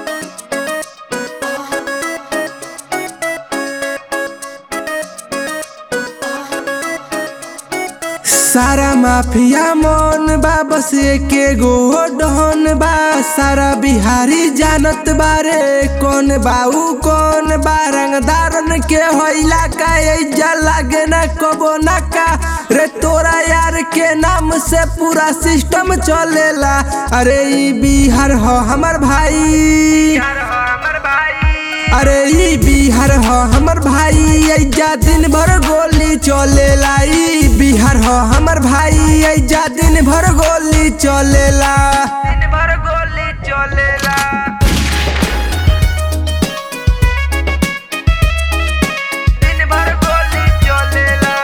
सारा माफिया मन बा बस एके गो डहन बा सारा बिहारी जानत बारे कौन बाऊ कौन बा रंगदारन के होइला का एजा लागे ना कबो ना का रे तोरा यार के नाम से पूरा सिस्टम चलेला अरे ई बिहार हो हमर भाई अरे ई बिहार हो हमर भाई ऐजा दिन भर गोली चलेला ई बिहार हो हमर भाई ऐजा दिन भर गोली चलेला दिन भर गोली चलेला दिन भर गोली चलेला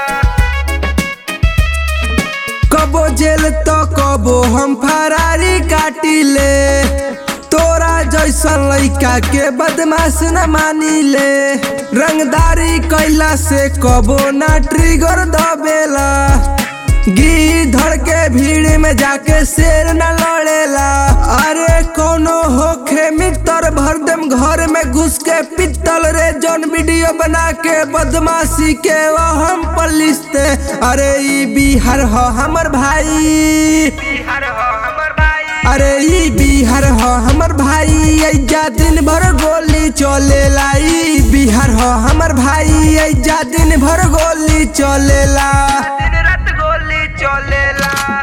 कबो जेल तो कबो हम फरारी काटिले तोरा जैसन लइका के बदमाश न मानिले रंगदारी कैला से कबो ना ट्रिगर दबेला गिधड़ के भीड़ में जाके शेर न लड़ेला अरे कोनो होखे मित्र भर देम घर में घुस के पित्तल रे जौन वीडियो बना के बदमाशी के वो हम पलिस्ते अरे ई बिहार हो हमर भाई बिहार हो हमर भाई अरे ई बिहार हो हमर भाई ऐजा दिन भर गोली चलेला ई बिहार हो हमर भाई ऐजा दिन भर गोली चलेला दिन रात गोली चलेला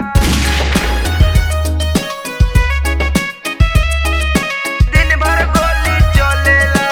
दिन भर गोली चलेला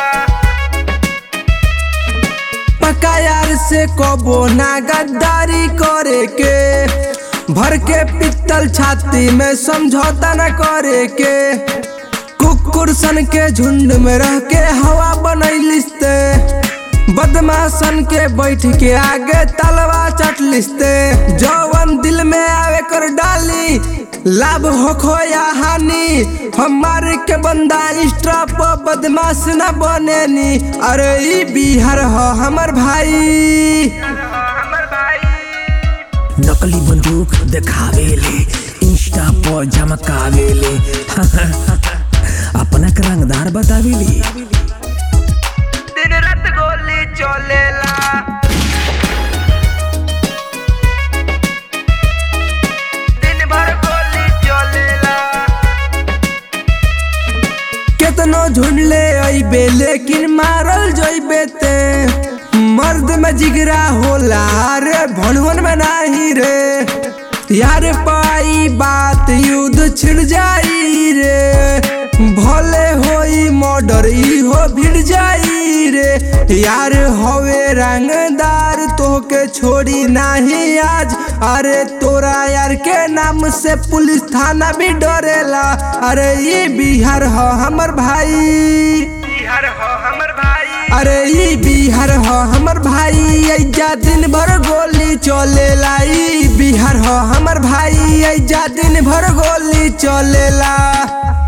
पक्का यार से कबो ना गद्दारी करे के भर के पित्तल छाती में समझौता न करे के कुकुर सन के झुंड में रह के हवा बनैलिस्ते बदमाशन के बैठ के आगे तलवा चटलिस्ते जौवन दिल में आवे कर डाली लाभ होखो या हानि हमार के बंदा इंस्टा पर बदमाश न बनेनी अरे ई बिहार हो हमर भाई हमर भाई नकली बंदूक देखावेले इंस्टा पर झमकावेले अपना के रंगदार बतावेली दिन रात गोली चलेला दिन भर गोली चलेला केतनो झुंडले अइबे लेकिन मारल जइबे ते मर्द में जिगरा होला रे भणवन में नाही रे यार पाई बात युद्ध छिड़ जाई रे भले होई मर्डर इहो भिड़ जाई रे यार हवे रंगदार तोहके छोड़ी नाही आज अरे तोरा यार के नाम से पुलिस थाना भी डरेला अरे ये बिहार हो हमर भाई बिहार हो हमर भाई अरे ई बिहार हो हमर भाई ऐजा दिन भर गोली चलेला ई बिहार हो हमर भाई ऐजा दिन भर गोली चलेला